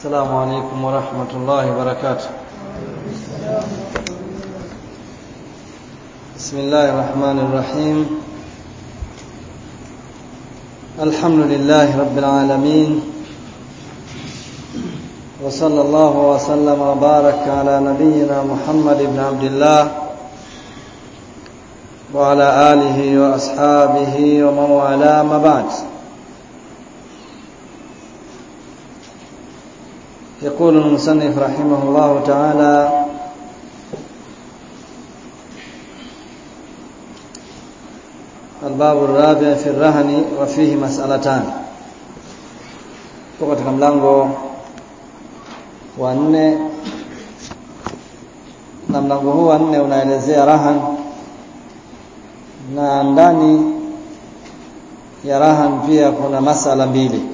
السلام عليكم ورحمة الله وبركاته بسم الله الرحمن الرحيم الحمد لله رب العالمين وصلى الله وسلم وبارك على نبينا محمد بن عبد الله وعلى آله وأصحابه ومن والاه ما بعد يقول المصنف رحمه الله تعالى الباب الرابع في الرهن وفيه مسألتان katika mlango wa nne na mlango huu wa nne unaelezea rahan na ndani ya rahan pia kuna masala mbili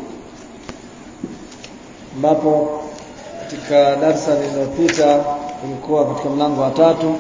ambapo katika darsa lililopita ulikuwa katika mlango wa tatu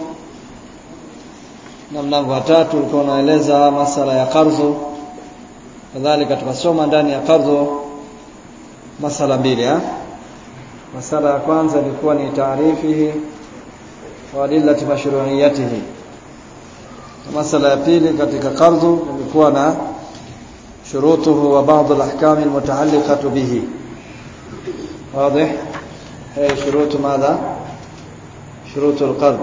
na mlango wa tatu ulikuwa unaeleza masala ya qardhu kadhalika tukasoma ndani ya qardhu masala mbili ha? masala ya kwanza ilikuwa ni taarifihi wa adillati mashru'iyatihi masala ya pili katika qardhu ilikuwa na shurutuhu wa baadhi al-ahkam al-mutaalliqah bihi واضح هي شروط ماذا شروط القرض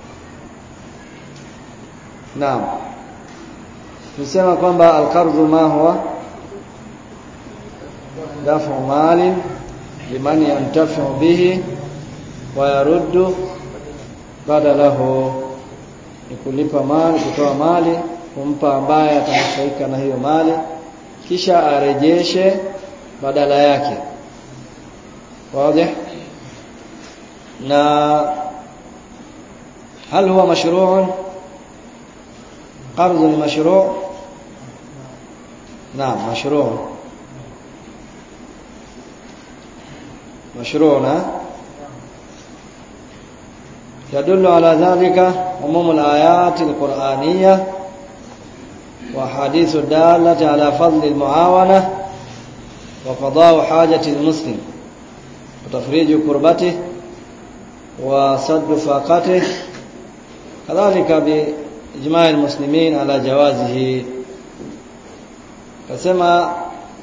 نعم نسمى kwamba القرض ما هو دفع مال لمن ينتفع به ويرد بدله ni kulipa mali kutoa mali kumpa ambaye atanufaika na hiyo mali kisha arejeshe badala yake واضح na هل هو مشروع قرض مشروع نعم مشروع مشروع يدل على ذلك عموم الآيات القرآنية وحديث الدالة على فضل المعاونة وقضاء حاجة المسلم وتفريج كربته وسد فاقته كذلك بإجماع المسلمين على جوازه كما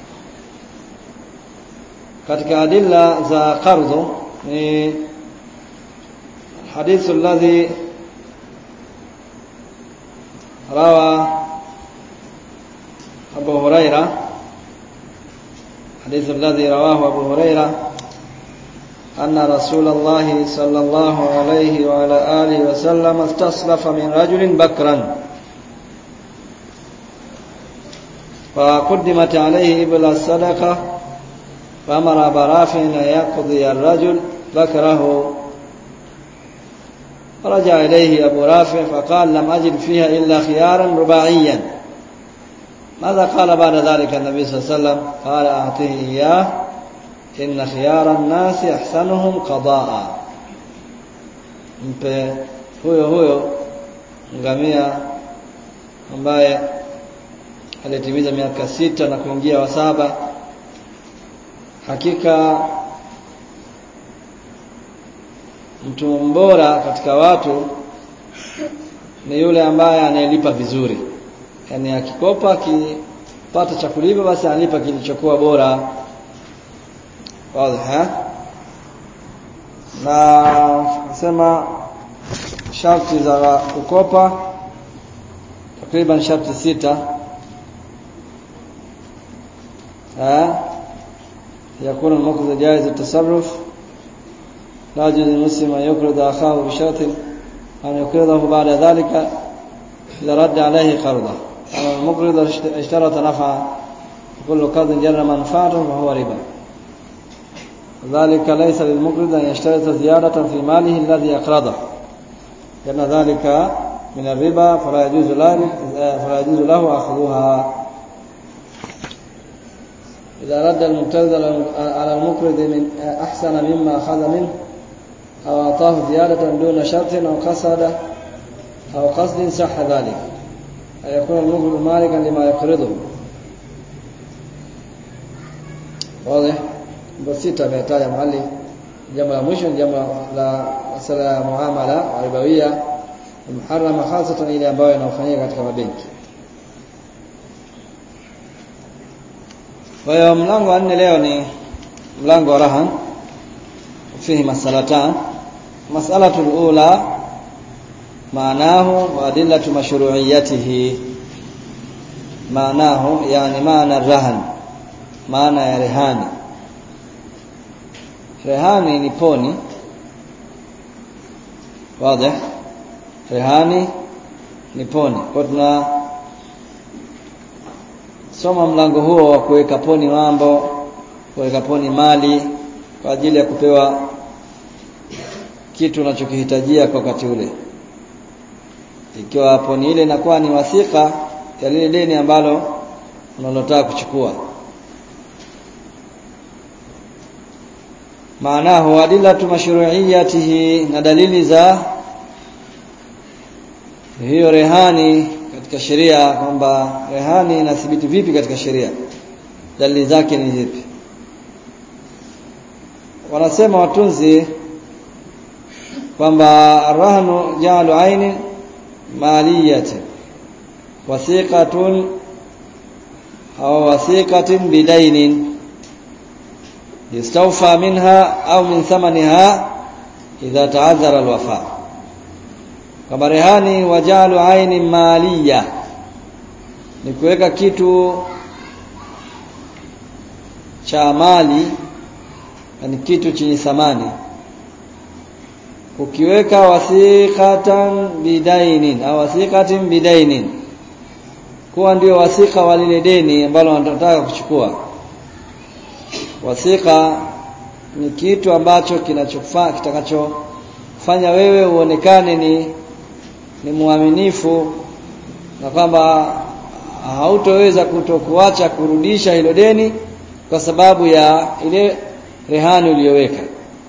katika adilla za qardhu ni hadithu alladhi rawa Abu Huraira hadithu alladhi rawahu Abu Huraira أن رسول الله صلى الله عليه وعلى آله وسلم استصلف من رجل بكرا فقدمت عليه إبل الصدقة فأمر برافع أن يقضي الرجل بكره فرجع إليه أبو رافع فقال لم أجد فيها إلا خيارا رباعيا ماذا قال بعد ذلك النبي صلى الله عليه وسلم قال أعطيه إياه inna khiyara nnasi ahsanuhum qadaa mpe huyo huyo ngamia ambaye alitimiza miaka sita na kuingia wa saba hakika mtu mbora katika watu ni yule ambaye anayelipa vizuri yaani akikopa akipata cha kulipa basi analipa kilichokuwa bora واضح na nasema sharti za kukopa takriban sharti sita eh يكون المقرض جائز التصرف لا يجوز للمسلم ان يقرض اخاه بشرط ان يقرضه بعد ذلك اذا رد عليه قرضه اما المقرض اشترط نفعا كل قرض جر منفعته فهو ربا ذلك ليس للمقرض أن يشترط زيادة في ماله الذي أقرضه لأن ذلك من الربا فلا يجوز له فلا يجوز له أخذها إذا رد المقترض على المقرض من أحسن مما أخذ منه أو أعطاه زيادة دون شرط أو قصد أو قصد صح ذلك أن يكون المقرض مالكا لما يقرضه واضح ndio sita ametaja mahali jambo la mwisho ni jambo la masala ya muamala ribawia muharrama hasatan ile ambayo inafanyika katika mabenki kwa hiyo mlango wa nne leo ni mlango wa rahan fihi masalatan mas'alatu al-ula maanahu wa adillatu mashru'iyyatihi maanahu yani maana rahan maana ya rehani rehani ni poni wazi rehani ni poni kwa tuna soma mlango huo wa kuweka poni mambo kuweka poni mali kwa ajili ya kupewa kitu unachokihitajia kwa wakati ule ikiwa poni ile inakuwa ni wasika ya lile deni ambalo unalotaka kuchukua maanahu adillatu mashru'iyatihi na dalili za hiyo rehani katika sheria kwamba rehani inathibiti vipi katika sheria dalili zake ni zipi wanasema watunzi kwamba arrahnu ja'alu aini maliyati wasiqatun au wasiqatin bidainin yustawfa minha au min thamaniha idha ta'azzara alwafa kama rehani wajalu aini maliya ni kuweka kitu cha mali ni kitu chenye thamani ukiweka wasiqatan bidainin au wasiqatin bidainin kuwa ndio wasika wa lile deni ambalo wanataka kuchukua wasika ni kitu ambacho kinachofaa kitakachofanya wewe uonekane ni ni mwaminifu na kwamba hautoweza kutokuacha kurudisha hilo deni kwa sababu ya ile rehani uliyoweka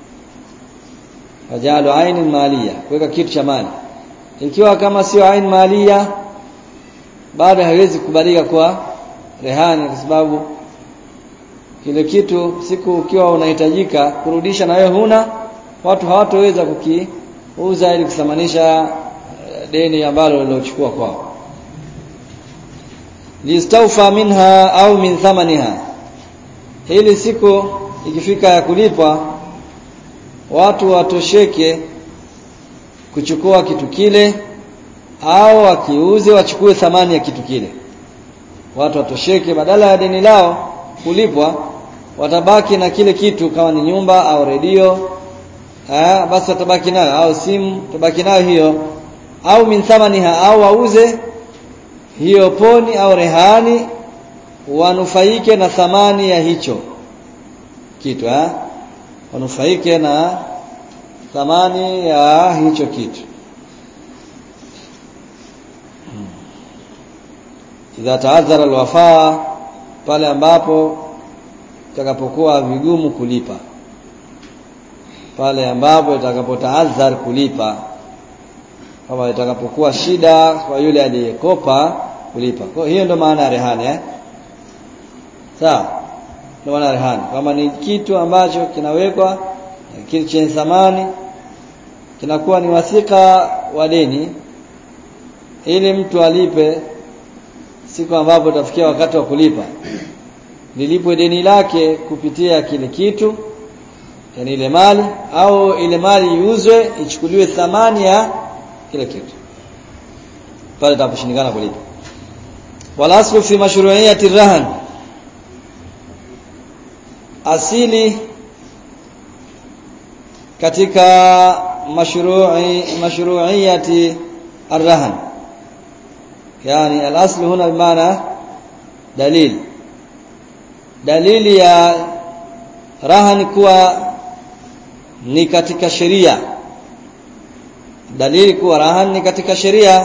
wajalu aini malia kuweka kitu cha mali ikiwa kama sio aini malia bado haiwezi kubalika kwa rehani kwa sababu kile kitu siku ukiwa unahitajika kurudisha na wewe huna watu hawatoweza kukiuza ili kusamanisha deni ambalo lilochukua kwao listaufa minha au min thamaniha hili siku ikifika ya kulipwa watu watosheke kuchukua kitu kile au wakiuze wachukue thamani ya kitu kile watu watosheke badala ya deni lao kulipwa watabaki na kile kitu kama ni nyumba au redio eh basi watabaki nayo au simu tabaki nayo hiyo au min thamaniha au wauze hiyo poni au rehani wanufaike na thamani ya hicho kitu eh wanufaike na thamani ya hicho kitu idha taadhara alwafaa pale ambapo itakapokuwa vigumu kulipa pale ambapo itakapotaadhar kulipa kama itakapokuwa shida kwa yule aliyekopa kulipa kwa hiyo ndo maana ya rehani eh sawa ndo maana ya rehani kama ni kitu ambacho kinawekwa kitu chenye thamani kinakuwa ni wasika wa deni ili mtu alipe siku ambapo utafikia wakati wa kulipa lilipwe deni lake kupitia kile kitu yani ile mali au ile mali iuzwe ichukuliwe thamani ya kile kitu pale itaposhindikana kulipa wala aslu fi mashru'iyyati rahan asili katika mashru'i mashru'iyyati arrahan yani al-aslu huna bimaana dalil dalili ya rahan kuwa ni katika sheria dalili kuwa rahan ni katika sheria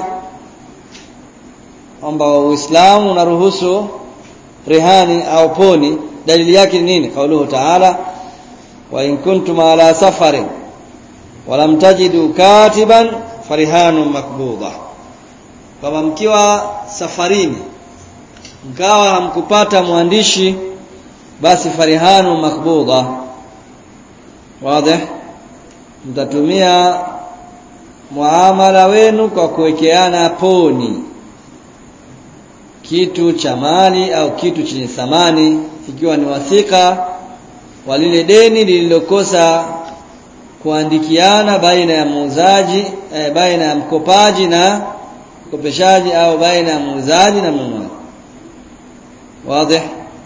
kwamba Uislamu unaruhusu rehani au poni dalili yake ni nini kauluhu ta'ala wa in kuntum ala safarin wa lam tajidu katiban farihanun makbudha kama mkiwa safarini mkawa hamkupata mwandishi basi farihanu makbudha wazi mtatumia muamala wenu kwa kuwekeana poni kitu cha mali au kitu chenye thamani ikiwa ni wathika wa lile deni lililokosa kuandikiana baina ya muuzaji eh, baina ya mkopaji na mkopeshaji au baina ya muuzaji na mnunuaji wazi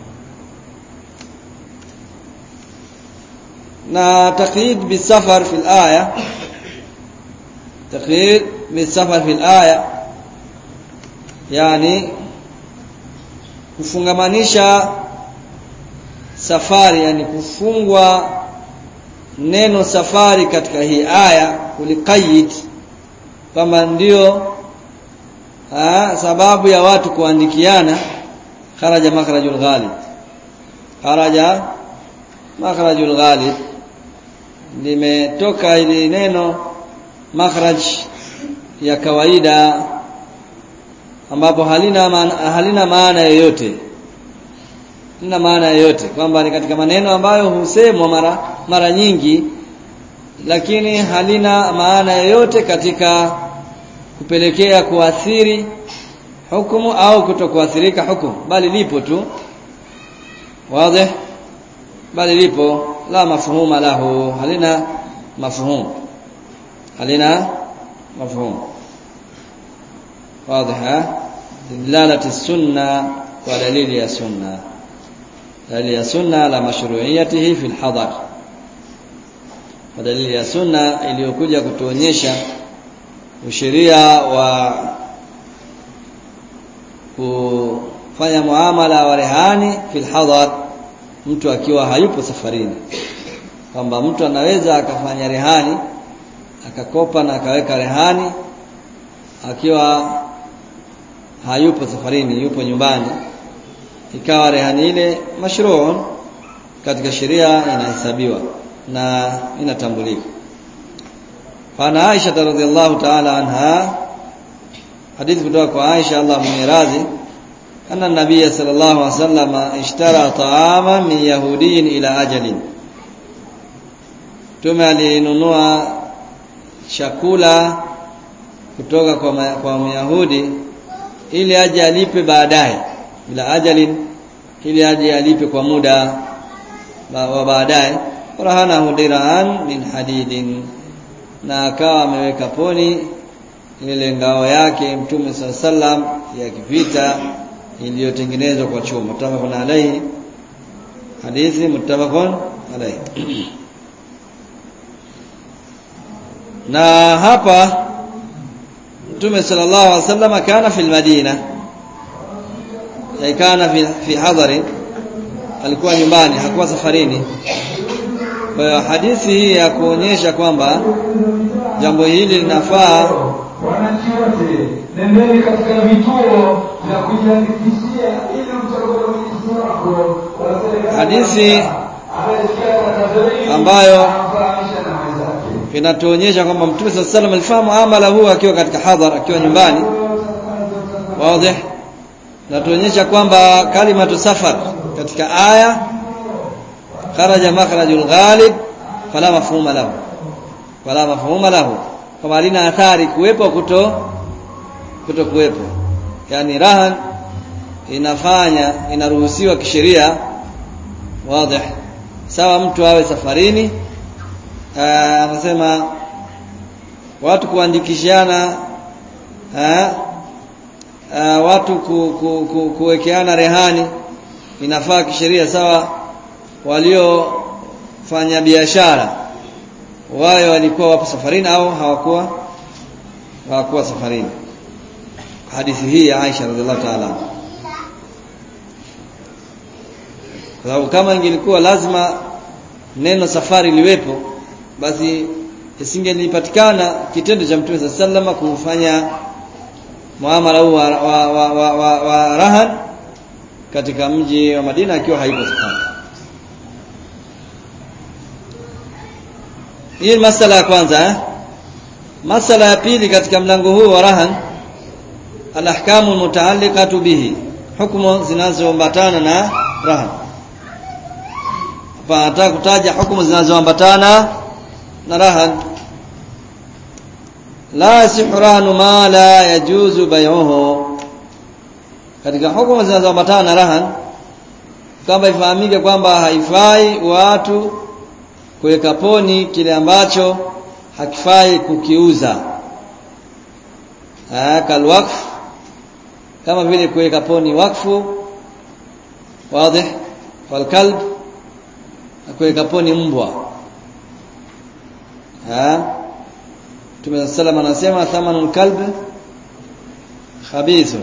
na taqyid bisafar fi al-aya taqyid bisafar fi al-aya yani kufungamanisha safari yani kufungwa neno safari katika hii aya kuliqayyid kama ndio aa, sababu ya watu kuandikiana kharaja makhrajul ghalib kharaja makhrajul ghalib limetoka ili neno makhraj ya kawaida ambapo halina maana, halina maana yoyote halina maana yoyote kwamba ni katika maneno ambayo husemwa mara mara nyingi lakini halina maana yoyote katika kupelekea kuathiri hukumu au kutokuathirika hukumu bali lipo tu wazi bali lipo la mafhuma lahu halina mafhum halina mafhum واضح دلالة السنة ودليل يا سنة دليل يا سنة على مشروعيته في الحضر ودليل ya sunna iliyokuja kutuonyesha usheria wa kufanya muamala wa rehani fil hadar mtu akiwa hayupo safarini kwamba mtu anaweza akafanya rehani akakopa na akaweka rehani akiwa hayupo safarini yupo nyumbani ikawa rehani ile mashruu katika sheria inahesabiwa na inatambulika fana Aisha radhiallahu ta'ala anha hadithi kutoka kwa Aisha Allah mwenye radhi anna nabiy sallallahu alaihi wasallam ishtara ta'ama min yahudiyin ila ajalin tume alinunua chakula kutoka kwa, ma, kwa Myahudi ili aje alipe baadaye bila ajalin ili aje alipe kwa muda wa baadaye rahanahu diraan min hadidin na akawa ameweka poni ile ngao yake mtume saa sallam ya kivita iliyotengenezwa kwa chuma muttafaqun alayhi hadithi muttafaqun alayhi na hapa mtume sallallahu alaihi wasallam kana fi madina kana fi, fi hadari alikuwa nyumbani hakuwa safarini kwa hiyo hadithi hii ya kuonyesha kwamba jambo hili linafaa wananchi wote nendeni katika vituo vya kujiandikishia ili mchague mwenyezi wako wa serikali Hadithi anayesikia tangazo hili ambayo amfahamishe na wenzake inatuonyesha kwamba mtume sallallahu alaihi wasallam alifahamu amala huu akiwa katika hadhar akiwa nyumbani wazi natuonyesha kwamba kalimatu safar katika aya kharaja makhrajul ghalib fala mafhuma lahu wala mafhuma lahu kama halina athari kuwepo kuto kuto kuwepo yani rahan inafanya inaruhusiwa kisheria wazi sawa mtu awe safarini Ah, anasema watu kuandikishana ah, ah, watu ku, ku, ku, kuwekeana rehani inafaa kisheria sawa waliofanya biashara wawe walikuwa wapo safarini au hawakuwa hawakuwa safarini hadithi hii ya Aisha radhiallahu ta'ala anha. kwa sababu kama ingelikuwa lazima neno safari liwepo basi isingelipatikana kitendo cha Mtume sallama kufanya muamala huu wa, wa, wa, wa, wa, wa rahan katika mji wa Madina akiwa haipo safari. Hii ni masala ya kwanza eh? Masala ya pili katika mlango huu wa rahan alahkamu mutaalliqatu bihi, hukumu zinazoambatana na rahan. hapa anataka kutaja hukumu zinazoambatana na rahan la yasihu rahnu ma la yajuzu bay'uhu katika hukumu zinazoambatana na rahan kwamba ifahamike kwamba haifai watu kuweka poni kile ambacho hakifai kukiuza kalwakf kama vile kuweka poni wakfu wazi walkalb na kuweka poni mbwa Mtume sallam anasema thamanul kalb khabithun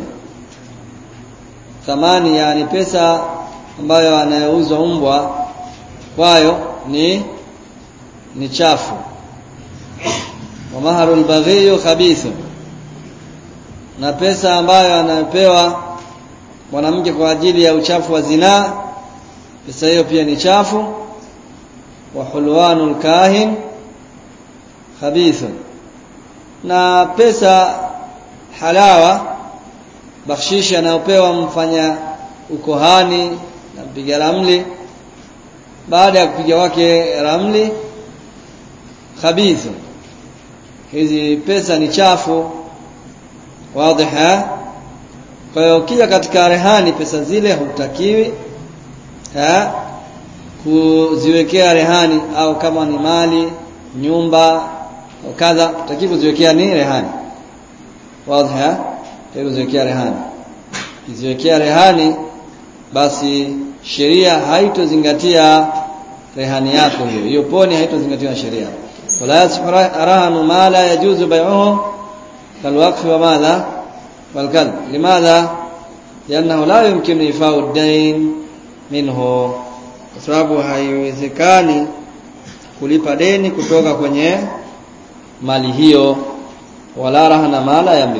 thamani yani pesa ambayo anayouzwa mbwa kwayo ni ni chafu wa maharul baghiyu khabithun na pesa ambayo anayopewa mwanamke kwa ajili ya uchafu wa zinaa pesa hiyo pia ni chafu wa hulwanul kahin khabithun na pesa halawa bakshishi anayopewa mfanya ukohani na mpiga ramli baada ya kupiga wake ramli khabithu hizi pesa ni chafu wazi kwa hiyo kija katika rehani pesa zile hutakiwi ha kuziwekea rehani au kama ni mali nyumba au kadha hutakiwi kuziwekea ni rehani wazi kuziwekea rehani kiziwekea rehani basi sheria haitozingatia rehani yako hiyo hiyo poni haitozingatia sheria wala yasfu rahanu ma la yajuzu bai'uhu kalwaqf wa madha والكلب لماذا لانه لا يمكن ايفاء الدين منه kwa sababu haiwezekani kulipa deni kutoka kwenye mali hiyo wala rahana mala yamlik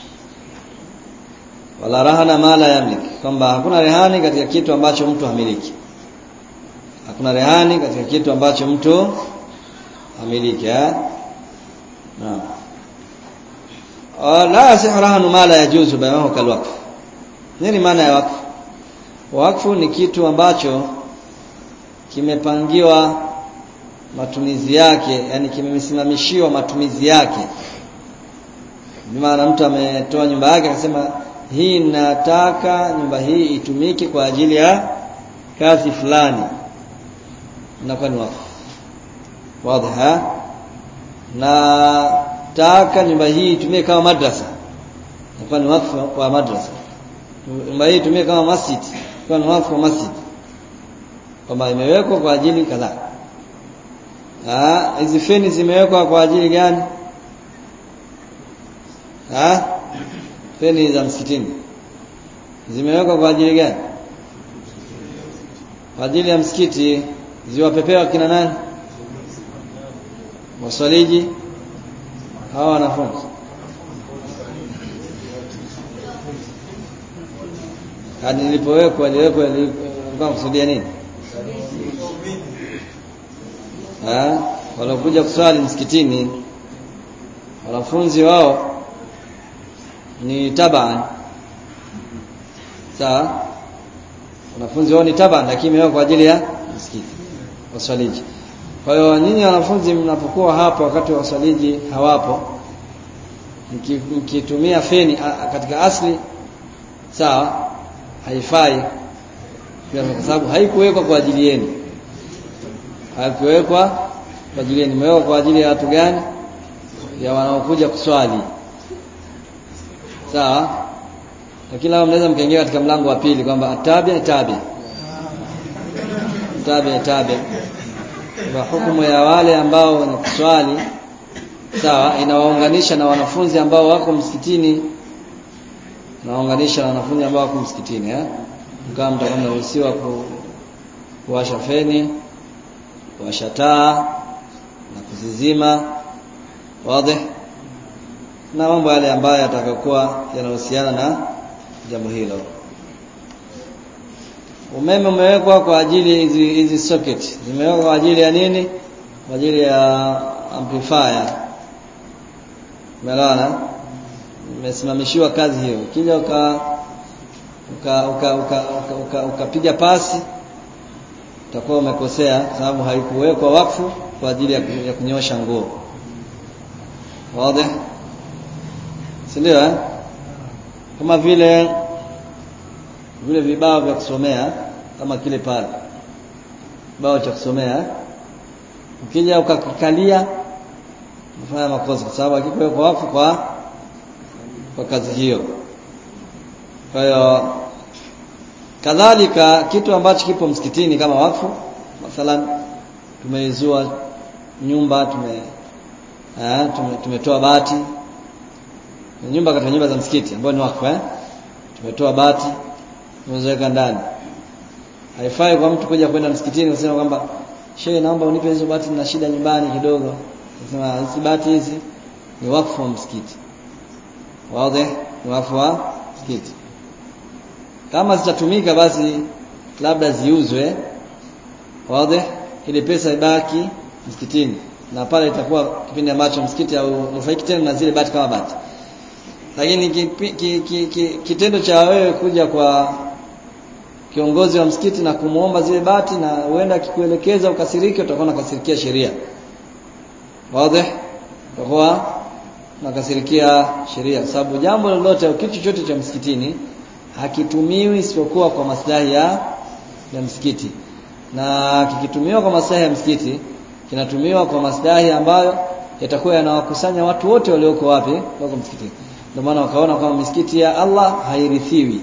wala rahana mala yamlik kwamba hakuna rehani katika kitu ambacho mtu hamiliki hakuna rehani katika kitu ambacho mtu hamiliki eh naam la yasihu rahanu ma la yajuzu bay'uhu kalwaqf nini maana ya wakfu wakfu ni kitu ambacho kimepangiwa matumizi yake yani kimesimamishiwa matumizi yake maana mtu ametoa nyumba yake akasema hii nataka nyumba hii itumike kwa ajili ya kazi fulani inakuwa ni wakfu wazi na taka nyumba hii itumie kama madrasa inakuwa ni wakfu wa madrasa nyumba hii itumie kama masjid inakuwa ni wakfu wa masjid kwamba imewekwa kwa ajili kadhaa ah hizi feni zimewekwa kwa ajili gani ah feni za msikitini zimewekwa kwa ajili gani kwa ajili ya msikiti ziwapepewa kina nani waswaliji hawa wanafunzi hadi nilipowekwa niliwekwa nilikuwa kusudia nini ah walokuja kuswali msikitini wanafunzi wao ni taban sawa wanafunzi wao ni taban lakini imewekwa kwa ajili ya msikiti waswaliji kwa hiyo nyinyi wanafunzi mnapokuwa hapa wakati wa waswaliji hawapo mkitumia feni a, katika asli sawa haifai kwa sababu haikuwekwa kwa ajili yenu haikuwekwa kwa ajili yenu imewekwa kwa ajili ya watu gani ya wanaokuja kuswali sawa lakini labda mnaweza mkaingia katika mlango wa pili kwamba atabia tabia tabia tabia kwa hukumu ya wale ambao wenye kuswali sawa inawaunganisha na wanafunzi ambao wako msikitini nawaunganisha na wanafunzi ambao wako msikitini eh mkao mtakuwa mnaruhusiwa ku, kuwasha feni kuwasha taa na kuzizima wazi na mambo yale ambayo yatakayokuwa yanahusiana na jambo hilo umeme umewekwa kwa ajili hizi hizi socket zimewekwa kwa ajili ya nini kwa ajili ya amplifier umeelewana imesimamishiwa kazi hiyo ukija uka uka uka uka, uka, uka, ukapiga pasi utakuwa umekosea kwa sababu haikuwekwa wakfu kwa ajili ya, ya kunyosha nguo wazi si ndio eh? kama vile vile vibao vya kusomea kama kile pale kibao cha kusomea ukija ukakikalia unafanya makosa kwa sababu hakikuwekwa wakfu kwa kwa kazi hiyo kwa hiyo kadhalika kitu ambacho kipo msikitini kama wakfu mathalan tumeizua nyumba tume eh, tume, tumetoa bati nyumba katika nyumba za msikiti ambayo ni wakfu eh? tumetoa bati tumeweka ndani haifai kwa mtu kuja kwenda msikitini kusema kwamba shehe naomba unipe hizo bati na shida nyumbani kidogo nasema hizi bati hizi ni wakfu wa msikiti wazi ni wakfu wa msikiti kama zitatumika basi labda ziuzwe wazi ili pesa ibaki msikitini na pale itakuwa kipindi ambacho msikiti au nufaiki tena na zile bati kama bati lakini ki, ki, ki, ki, kitendo cha wewe kuja kwa kiongozi wa msikiti na kumuomba zile bati na huenda akikuelekeza ukasirike utakuwa unakasirikia sheria wazi utakuwa unakasirikia sheria sababu jambo lolote au kitu chochote cha msikitini hakitumiwi isipokuwa kwa maslahi ya ya msikiti na kikitumiwa kwa maslahi ya msikiti kinatumiwa kwa maslahi ambayo yatakuwa yanawakusanya watu wote walioko wapi wako msikitini ndio maana wakaona kwamba misikiti ya Allah hairithiwi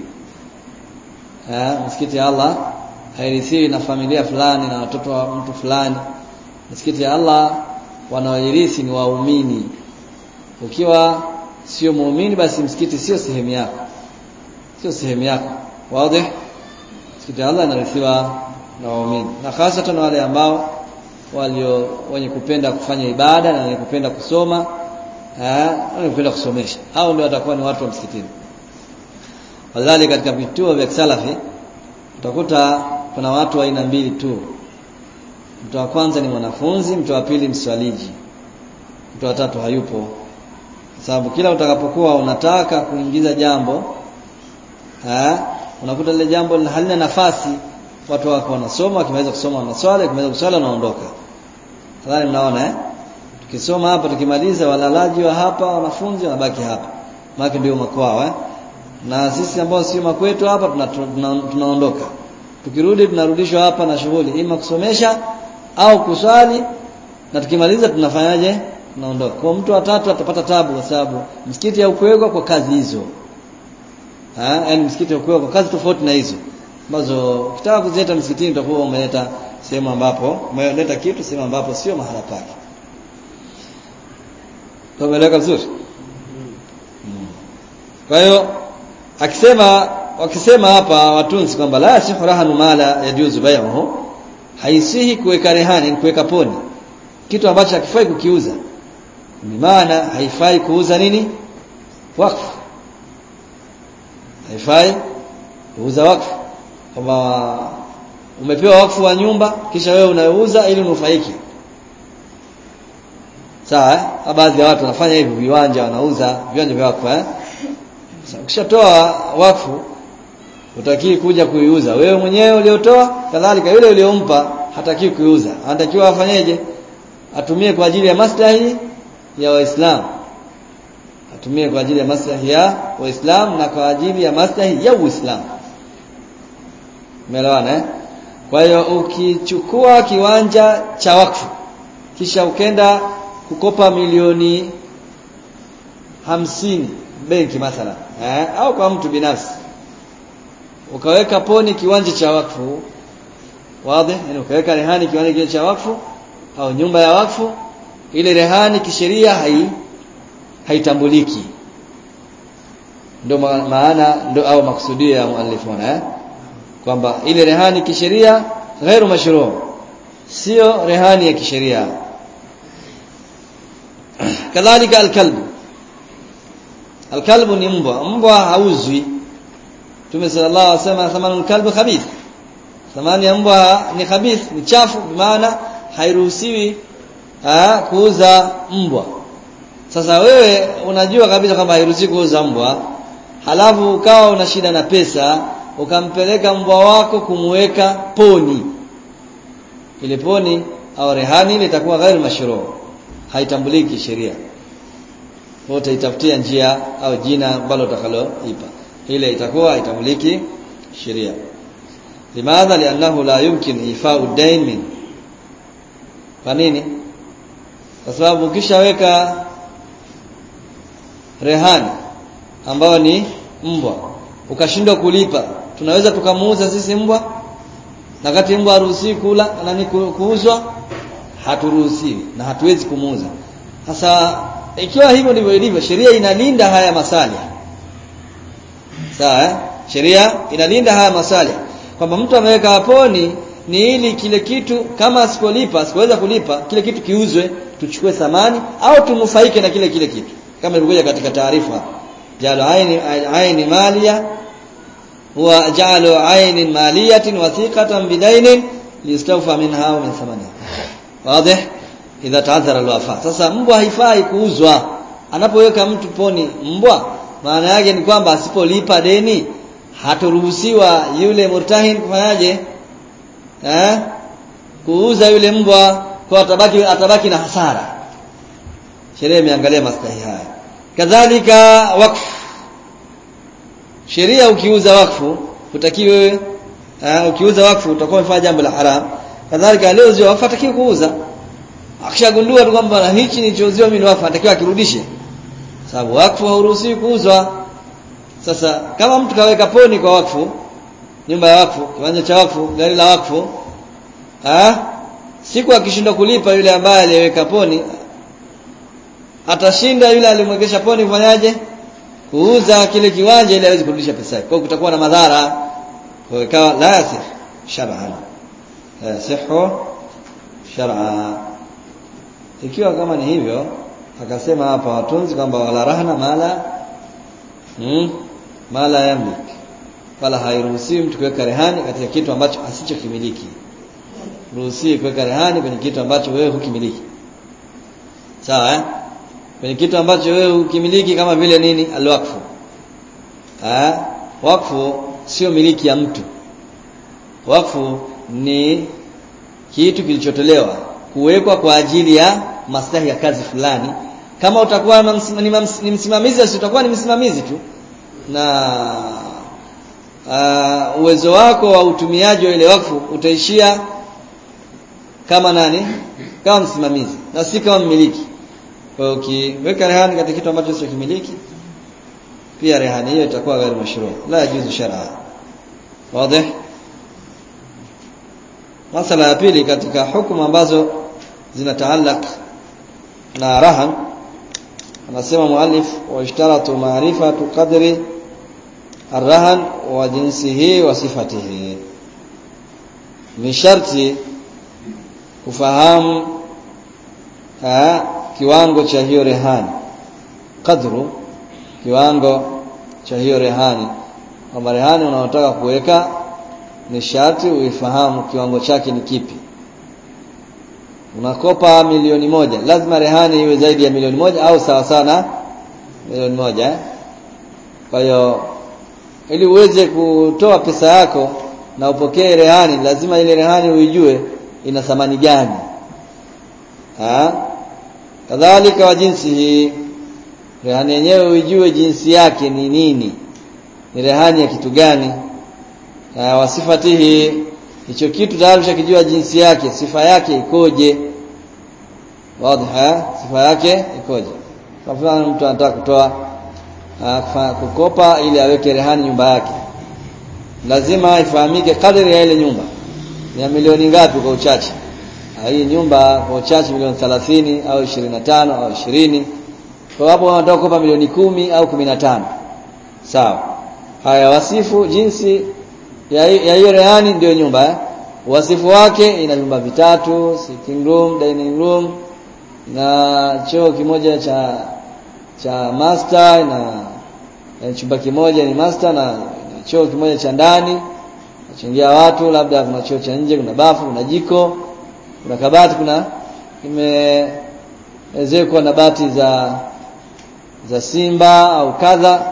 eh misikiti ya Allah hairithiwi na familia fulani na watoto wa mtu fulani misikiti ya Allah wanaoirithi ni waumini ukiwa sio muumini basi msikiti sio sehemu yako sio sehemu yako wazi msikiti ya Allah inarithiwa na waumini na hasa wale ambao walio wenye kupenda kufanya ibada na wenye kupenda kusoma eh wenye kupenda kusomesha hao ndio watakuwa ni watu wa msikitini wadhali katika vituo vya salafi utakuta kuna watu wa aina mbili tu mtu wa kwanza ni mwanafunzi mtu wa pili mswaliji mtu wa tatu hayupo sababu kila utakapokuwa unataka kuingiza jambo eh unakuta lile jambo halina nafasi watu wako wanasoma wakimaliza kusoma wanaswali wakimaliza kuswali wanaondoka nadhani mnaona eh tukisoma hapa tukimaliza walalaji wa hapa wanafunzi wanabaki hapa maana ndio makwao eh na sisi ambao sio makwetu hapa tunaondoka tuna, tuna tukirudi tunarudishwa hapa na shughuli ima kusomesha au kuswali na tukimaliza tunafanyaje tunaondoka kwa mtu watatu atapata tabu kwa sababu msikiti haukuwekwa kwa kazi hizo ha yani msikiti haukuwekwa kwa kazi tofauti na hizo ambazo ukitaka kuzileta msikitini utakuwa umeleta sehemu ambapo umeleta kitu sehemu ambapo sio mahala pake tumeeleka vizuri hmm. kwa hiyo akisema wakisema hapa watunzi kwamba la yasihu rahanu mala yajuzu bai'uhu haisihi kuweka rehani kuweka poni kitu ambacho hakifai kukiuza ni maana haifai kuuza nini wakfu haifai kuuza wakfu kwamba umepewa wakfu wa nyumba kisha wewe unauza ili unufaiki sawa eh? baadhi ya watu wanafanya hivi viwanja wanauza viwanja vya wakfu eh ukishatoa wakfu utakii kuja kuiuza wewe mwenyewe uliotoa kadhalika yule uliompa hataki kuiuza anatakiwa afanyeje atumie kwa ajili ya maslahi ya waislamu atumie kwa ajili ya maslahi ya waislamu na kwa ajili ya maslahi ya uislamu umeelewana eh kwa hiyo ukichukua kiwanja cha wakfu kisha ukenda kukopa milioni hamsini benki mathala eh? au kwa mtu binafsi ukaweka poni kiwanja cha wakfu wazi yani ukaweka rehani kiwanja kile cha wakfu au nyumba ya wakfu ile rehani kisheria hai haitambuliki ndio maana ndio au maksudio ya muallifuna eh kwamba ile rehani kisheria ghairu mashru sio rehani ya kisheria kadhalika alkalbu alkalbu ni mbwa mbwa hauzwi Mtume sallallahu alaihi wasallam thamanul kalbi khabith thamani ya mbwa ni khabith ni chafu maana hairuhusiwi kuuza mbwa sasa wewe unajua kabisa kwamba hairuhusiwi kuuza mbwa halafu ukawa una shida na pesa ukampeleka mbwa wako kumweka poni ile poni au rehani ile itakuwa ghairu mashru haitambuliki sheria wote itafutia njia au jina ambalo utakaloipa ile itakuwa haitambuliki sheria limadha liannahu la yumkin ifau dain min kwa nini kwa sababu ukishaweka rehani ambayo ni mbwa ukashindwa kulipa tunaweza tukamuuza sisi mbwa na kati mbwa haruhusiwi kula nani kuuzwa haturuhusiwi na hatuwezi kumuuza sasa ikiwa hivyo ndivyo ilivyo sheria inalinda haya masali sawa eh? sheria inalinda haya masali kwamba mtu ameweka haponi ni ili kile kitu kama asipolipa asipoweza kulipa kile kitu kiuzwe tuchukue thamani au tunufaike na kile kile kitu kama ilivyokuja katika taarifa jalo aini aini malia huwa ja'alu ainin maliyatin wathiqatan bidainin listawfa minha au min thamaniha wazi idha ta'athara alwafa sasa mbwa haifai kuuzwa anapoweka mtu poni mbwa maana yake ni kwamba asipolipa deni hatoruhusiwa yule murtahin kufanyaje eh kuuza yule mbwa kwa atabaki atabaki na hasara sheria imeangalia maslahi haya kadhalika wakfu sheria ukiuza wakfu utakiwi wewe uh, ukiuza wakfu utakuwa umefanya jambo la haram kadhalika leo zio wakfu atakiwi kuuza akishagundua tu kwamba hichi nilichouziwa mimi ni wakfu atakiwa akirudishe sababu wakfu hauruhusiwi kuuzwa sasa kama mtu kaweka poni kwa wakfu nyumba ya wakfu kiwanja cha wakfu gari la wakfu ah siku akishindwa kulipa yule ambaye aliyeweka poni atashinda yule alimwegesha poni kufanyaje kuuza kile kiwanja ili aweze kurudisha pesa yake kwa hiyo kutakuwa na madhara kwa ikawa la yasih shar'an la yasihu shar'a ikiwa kama ni hivyo akasema hapa watunzi kwamba wala rahna mala hmm, mala yamlik wala hairuhusiwi mtu kuweka rehani katika kitu ambacho asichokimiliki ruhusiwi kuweka rehani kwenye kitu ambacho wewe hukimiliki sawa eh kwenye kitu ambacho wewe hukimiliki kama vile nini alwakfu eh wakfu sio miliki ya mtu wakfu ni kitu kilichotolewa kuwekwa kwa ajili ya maslahi ya kazi fulani kama utakuwa ni msimamizi basi utakuwa ni msimamizi tu na uh, uwezo wako wa utumiaji wa ile wakfu utaishia kama nani kama msimamizi na si kama mmiliki kwa hiyo ukiweka rehani katika kitu ambacho sio kimiliki pia rehani hiyo itakuwa ghairi mashru la yajuzu shar'a wazi masala ya pili katika hukumu ambazo zinataallaq na rahan anasema muallif wa ishtaratu ma'rifatu qadri arrahan wa jinsihi wa sifatihi ni sharti kufahamu ha, kiwango cha hiyo rehani kadru kiwango cha hiyo rehani kwamba rehani unaotaka kuweka ni sharti uifahamu kiwango chake ni kipi unakopa milioni moja lazima rehani iwe zaidi ya milioni moja au sawa sana milioni moja eh? kwa hiyo ili uweze kutoa pesa yako na upokee rehani lazima ile rehani uijue ina thamani gani ha? kadhalika wa jinsi hii rehani yenyewe uijue jinsi yake ni nini ni rehani ya kitu gani wasifatihi hicho kitu tayari ushakijua jinsi yake sifa yake ikoje wazi sifa yake ikoje kwa mfano mtu anataka kutoa kukopa ili aweke rehani nyumba yake lazima ifahamike kadri ya ile nyumba ni ya milioni ngapi kwa uchache hii nyumba kwa uchache milioni 30 au 25 au 20 kwa hapo wanataka kukopa milioni kumi au 15 sawa haya wasifu jinsi ya hiyo rehani ndio nyumba eh? wasifu wake ina vyumba vitatu sitting room dining room na choo kimoja cha cha master na, na chumba kimoja ni master na, na choo kimoja cha ndani nachingia watu labda kuna choo cha nje kuna bafu kuna jiko kuna kabati kuna imeezekwa na bati za za simba au kadha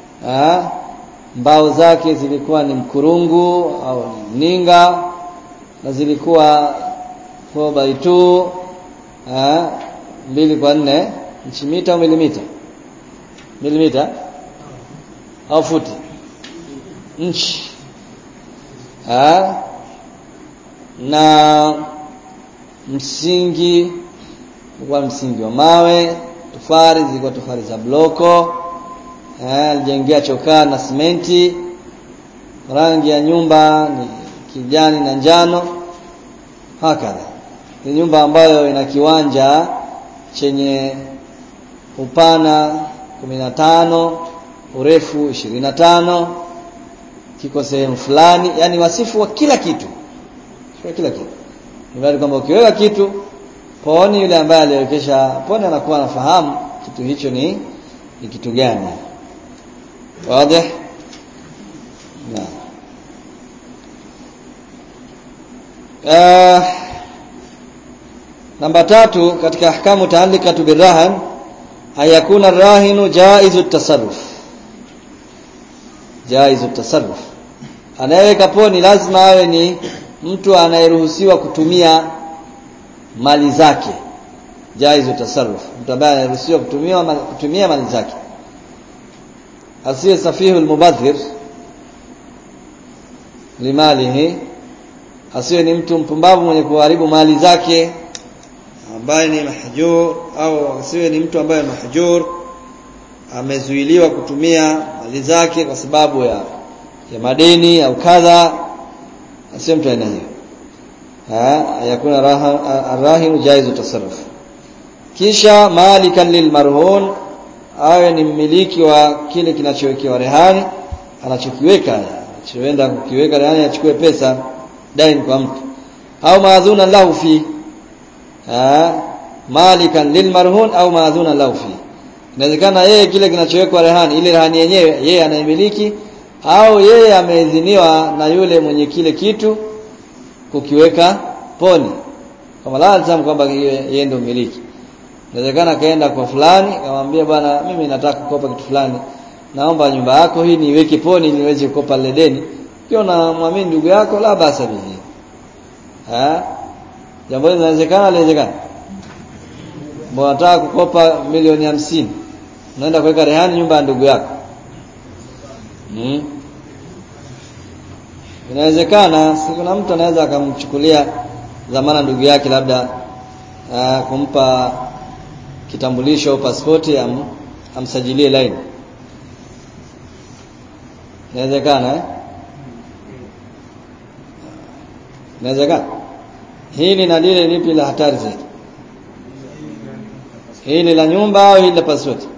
mbao zake zilikuwa ni mkurungu au ninga na zilikuwa 4 by 2 ah mbili kwa nne inchi mita au milimita milimita au futi inchi ah na msingi kwa msingi wa mawe tofari zilikuwa tofari za bloko eh alijengea chokaa na simenti rangi ya nyumba ni kijani na njano hakadha ni nyumba ambayo ina kiwanja chenye upana 15 urefu 25 kiko sehemu fulani yani wasifu wa kila kitu kwa kila kitu ni kwamba ukiweka kitu poni yule ambaye aliwekesha poni anakuwa anafahamu kitu hicho ni ni kitu gani wazi na uh, namba tatu katika ahkamu taallikatu birrahan ayakuna rahinu jaizu tasarruf jaizu tasarruf anayeweka poni lazima awe ni mtu anayeruhusiwa kutumia mali zake jaizu tasarruf mtu ambaye anaruhusiwa kutumia kutumia mali zake asiye safihu almubadhir limalihi asiwe ni mtu mpumbavu mwenye kuharibu mali zake ambaye ni mahjur au asiwe ni mtu ambaye mahjur amezuiliwa kutumia mali zake kwa sababu ya ya madeni au kadha asiwe mtu aina hiyo yakuna arrahin jaizu tasarruf kisha malikan lilmarhun awe ni mmiliki wa kile kinachowekewa rehani anachokiweka anachoenda kukiweka rehani achukue pesa dain kwa mtu au maadhuna lahu fi malikan lilmarhun au maadhuna lahu fi inawezekana yeye kile kinachowekwa rehani ile rehani yenyewe yeye anaimiliki au yeye ameidhiniwa na yule mwenye kile kitu kukiweka poni kama lazima kwamba yeye ndio mmiliki inawezekana kaenda kwa fulani akamwambia bwana mimi nataka kukopa kitu fulani naomba nyumba yako hii niweke poni ili niweze kukopa lile deni ukiwa unamwamini ndugu yako la basa bihi eh jambo hili linawezekana linawezekana mbona nataka kukopa milioni hamsini unaenda kuweka rehani nyumba ya ndugu yako hmm? inawezekana si kuna mtu anaweza akamchukulia dhamana ndugu yake labda uh, kumpa kitambulisho au pasipoti am, amsajilie line inawezekana eh? inawezekana hili na lile lipi la hatari zaidi hili la nyumba au hili la pasipoti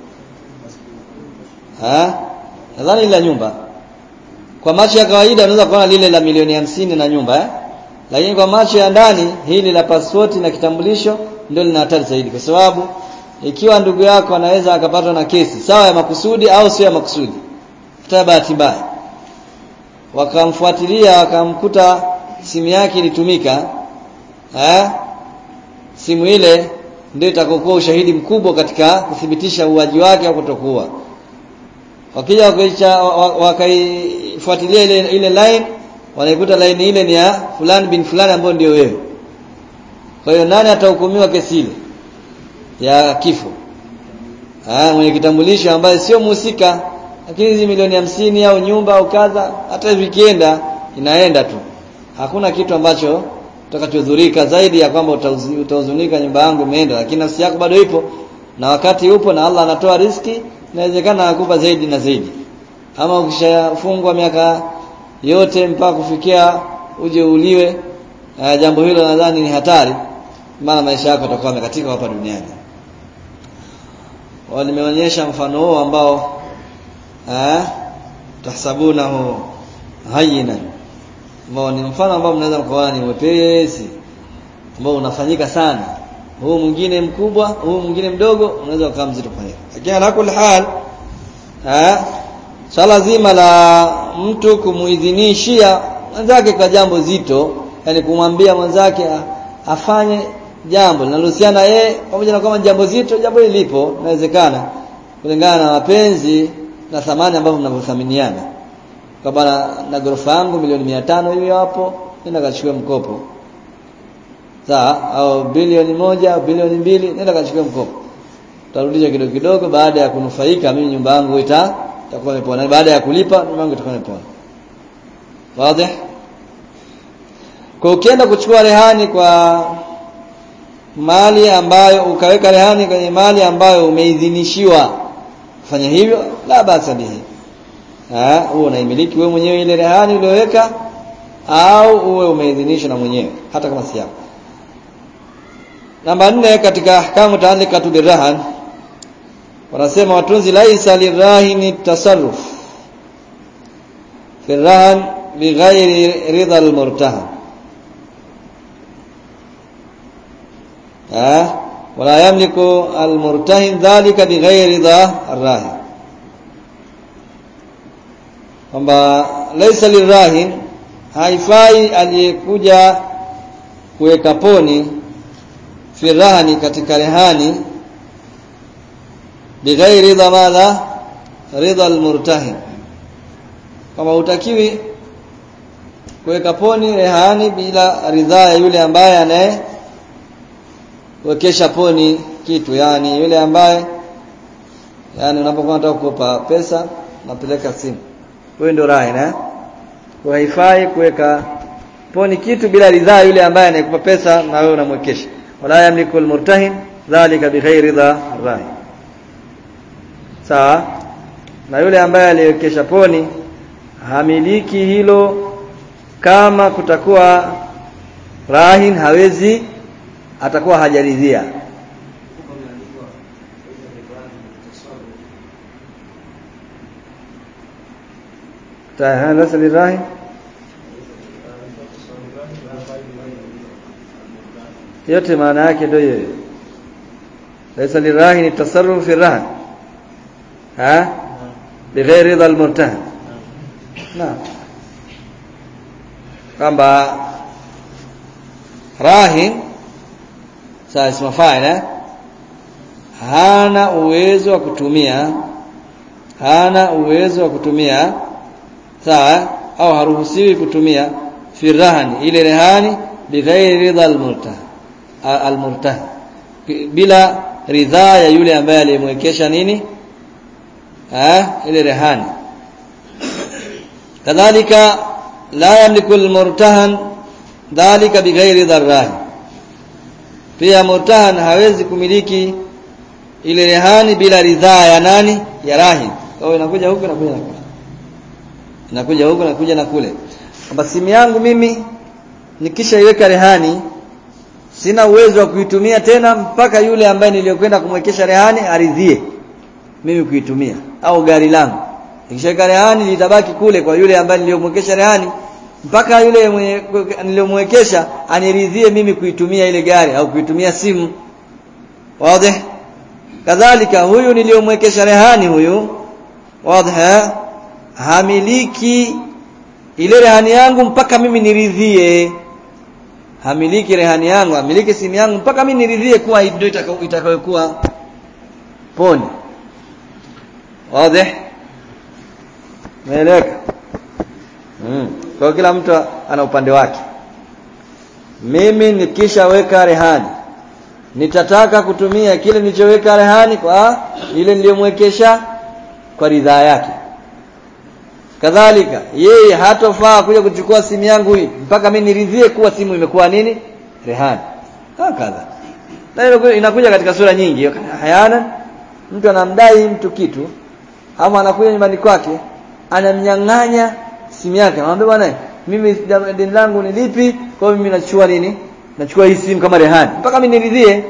nadhani la nyumba kwa macho ya kawaida unaweza kuona lile la milioni hamsini na nyumba eh? lakini kwa macho ya ndani hili la pasipoti na kitambulisho ndio lina hatari zaidi kwa sababu ikiwa ndugu yako anaweza akapatwa na kesi sawa ya makusudi au sio ya makusudi hata bahati mbaya wakamfuatilia wakamkuta simu yake ilitumika eh? simu ile ndio itakokuwa ushahidi mkubwa katika kuthibitisha uwaji wake au kutokuwa wakija wakaifuatilia ile, ile line wanaikuta line ile ni ya fulani bin fulani ambayo ndio wewe kwa hiyo nani atahukumiwa kesi ile ya kifo ah mwenye kitambulisho ambaye sio mhusika lakini hizi milioni hamsini au nyumba au kadha hata vikienda inaenda tu hakuna kitu ambacho utakachodhurika zaidi ya kwamba utahuzunika nyumba yangu imeenda lakini nafsi yako bado ipo na wakati upo na Allah anatoa riski inawezekana akupa zaidi na zaidi ama ukishafungwa miaka yote mpaka kufikia uje uliwe uh, jambo hilo nadhani ni hatari maana maisha yako yatakuwa yamekatika hapa duniani wao nimeonyesha mfano huo ambao eh tahsabunahu hayyinan ambao ni mfano ambao mnaweza mkaona ni mwepesi ambao unafanyika sana huu mwingine mkubwa huu mwingine mdogo unaweza ukawa mzito kufanyika lakini ala kulli hal eh swala zima la mtu kumuidhinishia mwenzake kwa jambo zito yani kumwambia mwenzake afanye jambo linalohusiana yeye pamoja na kwamba jambo zito jambo hili lipo inawezekana kulingana na mapenzi na thamani ambavyo mnavyothaminiana kwa bana na gorofa yangu milioni 500 hiyo hapo nenda kachukue mkopo sawa au bilioni moja au bilioni mbili nenda kachukue mkopo utarudisha kidogo kidogo baada ya kunufaika mimi nyumba yangu ita itakuwa imepona baada ya kulipa nyumba yangu itakuwa imepona wazi kwa ukienda kuchukua rehani kwa mali ambayo ukaweka rehani kwenye mali ambayo umeidhinishiwa kufanya hivyo la basa bihi eh uwe unaimiliki wewe mwenyewe ile rehani uliyoweka au uwe umeidhinishwa na mwenyewe hata kama si yako namba nne katika ahkamu taalikatu birahan wanasema watunzi laisa lirahini tasarruf fi rahan bighairi ridha almurtahan eh wala yamliku almurtahin dhalika bighairi ridha arrahin kwamba laisa lirahin haifai aliyekuja kuweka poni firahani katika rehani bighairi ridha madha ridha almurtahin kama utakiwi kuweka poni rehani bila ridhaa ya yule ambaye anaye wekesha poni kitu yani yule ambaye yani unapokuwa unataka kukopa pesa unapeleka simu wewe ndio rahi na kwa haifai kuweka poni kitu bila ridhaa yule ambaye anayekupa pesa na wewe unamwekesha wala yamliku almurtahin dhalika bighairi ridha rahi sawa na yule ambaye aliwekesha poni hamiliki hilo kama kutakuwa rahin hawezi atakuwa hajaridhia tahana lirahin yote maana yake ndio hiyo laysa lirahin tasarruf fi rahan ha bighairi ridha almurtahan naam kwamba rahin sawa isma fa'il eh? hana uwezo wa kutumia hana uwezo wa kutumia sawa au haruhusiwi kutumia firahani ile rehani bighairi ridha almurtah almurtah bila ridhaa ya yule ambaye aliyemwekesha nini eh ile rehani kadhalika la yamliku almurtahan dhalika bighairi dharrahi pia murtahan hawezi kumiliki ile rehani bila ridhaa ya nani ya rahin kwa inakuja huko inakuja na kule inakuja huko inakuja na kule kwamba simu yangu mimi nikishaiweka rehani sina uwezo wa kuitumia tena mpaka yule ambaye niliyokwenda kumwekesha rehani aridhie mimi kuitumia au gari langu nikishaweka rehani litabaki kule kwa yule ambaye niliyomwekesha rehani mpaka yule niliyomwekesha aniridhie mimi kuitumia ile gari au kuitumia simu wazi kadhalika huyu niliyomwekesha rehani huyu wazi hamiliki ile rehani yangu mpaka mimi niridhie hamiliki rehani yangu hamiliki simu yangu mpaka mimi niridhie kuwa ndio itakayokuwa poni wazi Umeeleweka? Mm. Kwa kila mtu ana upande wake. Mimi nikishaweka rehani nitataka kutumia kile nilichoweka rehani kwa ile niliyomwekesha kwa ridhaa yake. Kadhalika yeye hatofaa kuja kuchukua simu yangu hii mpaka mimi niridhie kuwa simu imekuwa nini? Rehani. Hakadha. Na hilo inakuja katika sura nyingi. Hayana mtu anamdai mtu kitu ama anakuja nyumbani kwake anamnyang'anya simu yake anamwambia bwana mimi deni langu ni lipi kwa hiyo mimi nachukua nini nachukua hii simu kama rehani mpaka mimi niridhie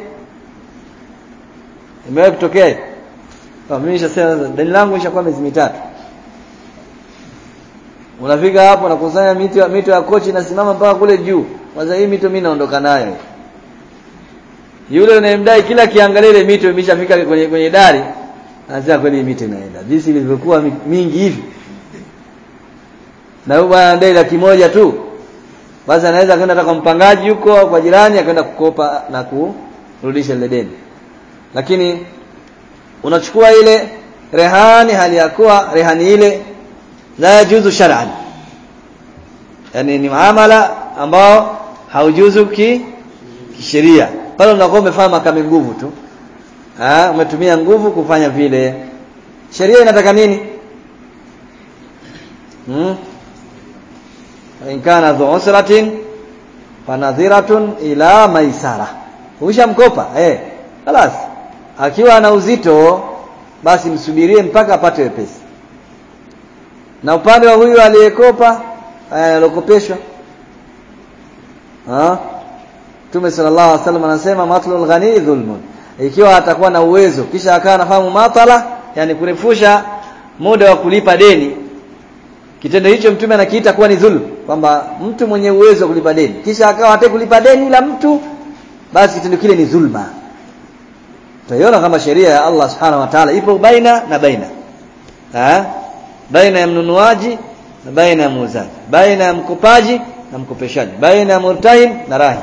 imewahi kutokea kwa mimi nishasema deni langu ishakuwa miezi mitatu unafika hapo unakusanya mito mito ya kochi inasimama mpaka kule juu kwanza hii mito mimi naondoka nayo yule unayemdai kila kiangalia ile mito imeshafika kwenye kwenye dari anasema kweli mito inaenda jinsi ilivyokuwa mingi hivi na huyu bwana ndai laki moja tu basi anaweza kwenda hata kwa mpangaji huko kwa jirani akaenda kukopa na kurudisha ile deni lakini unachukua ile rehani hali ya kuwa rehani ile la yajuzu shar'an yani ni muamala ambao haujuzu ki kisheria pale unakuwa umefanya makame nguvu tu ha, umetumia nguvu kufanya vile sheria inataka nini hmm? in kana dhu usratin fanadhiratun ila maisara ushamkopa eh خلاص akiwa na uzito basi msubirie mpaka apate wepesi na upande wa huyu aliyekopa alokopeshwa ah Mtume sallallahu alaihi wasallam anasema matlul ghani dhulmun ikiwa atakuwa na uwezo kisha akawa anafahamu matala yani kurefusha muda wa kulipa deni kitendo hicho mtume anakiita kuwa ni dhulm kwamba mtu mwenye uwezo wa kulipa deni kisha akawa hataki kulipa deni la mtu basi kitendo kile ni dhulma tutaiona kama sheria ya Allah subhanahu wa ta'ala ipo baina na baina ha? baina ya mnunuaji na baina ya muuzaji baina ya mkopaji na mkopeshaji baina ya murtahin na rahi